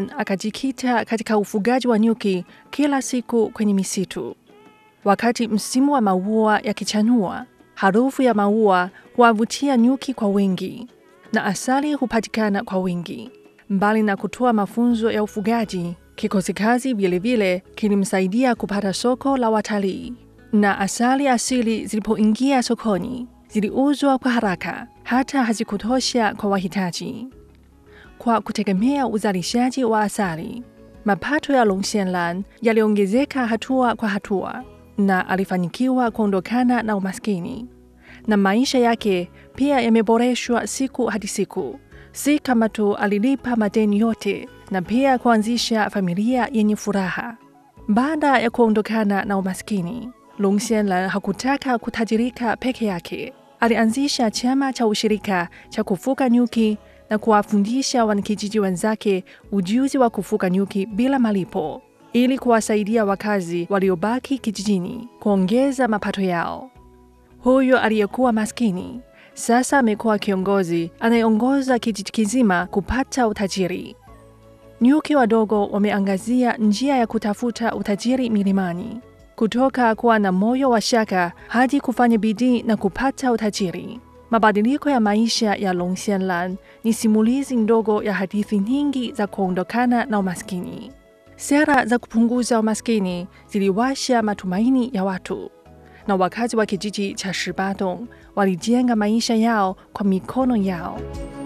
Longxianlan akajikita katika ufugaji wa nyuki kila siku kwenye misitu. Wakati msimu wa maua yakichanua, harufu ya maua huwavutia nyuki kwa wingi na asali hupatikana kwa wingi. Mbali na kutoa mafunzo ya ufugaji, kikosi kazi vilevile kilimsaidia kupata soko la watalii, na asali asili zilipoingia sokoni ziliuzwa kwa haraka, hata hazikutosha kwa wahitaji. Kwa kutegemea uzalishaji wa asali, mapato ya Longxianlan yaliongezeka hatua kwa hatua, na alifanikiwa kuondokana na umaskini, na maisha yake pia yameboreshwa siku hadi siku. Si kama tu alilipa madeni yote, na pia kuanzisha familia yenye furaha. Baada ya kuondokana na umaskini, Longxianlan hakutaka kutajirika peke yake. Alianzisha chama cha ushirika cha kufuga nyuki na kuwafundisha wanakijiji wenzake ujuzi wa kufuga nyuki bila malipo ili kuwasaidia wakazi waliobaki kijijini kuongeza mapato yao. Huyo aliyekuwa maskini sasa amekuwa kiongozi anayeongoza kijiji kizima kupata utajiri. Nyuki wadogo wameangazia njia ya kutafuta utajiri milimani, kutoka kuwa na moyo wa shaka hadi kufanya bidii na kupata utajiri. Mabadiliko ya maisha ya Longxianlan ni simulizi ndogo ya hadithi nyingi za kuondokana na umaskini. Sera za kupunguza umaskini ziliwasha matumaini ya watu, na wakazi wa kijiji cha Shibadong walijenga maisha yao kwa mikono yao.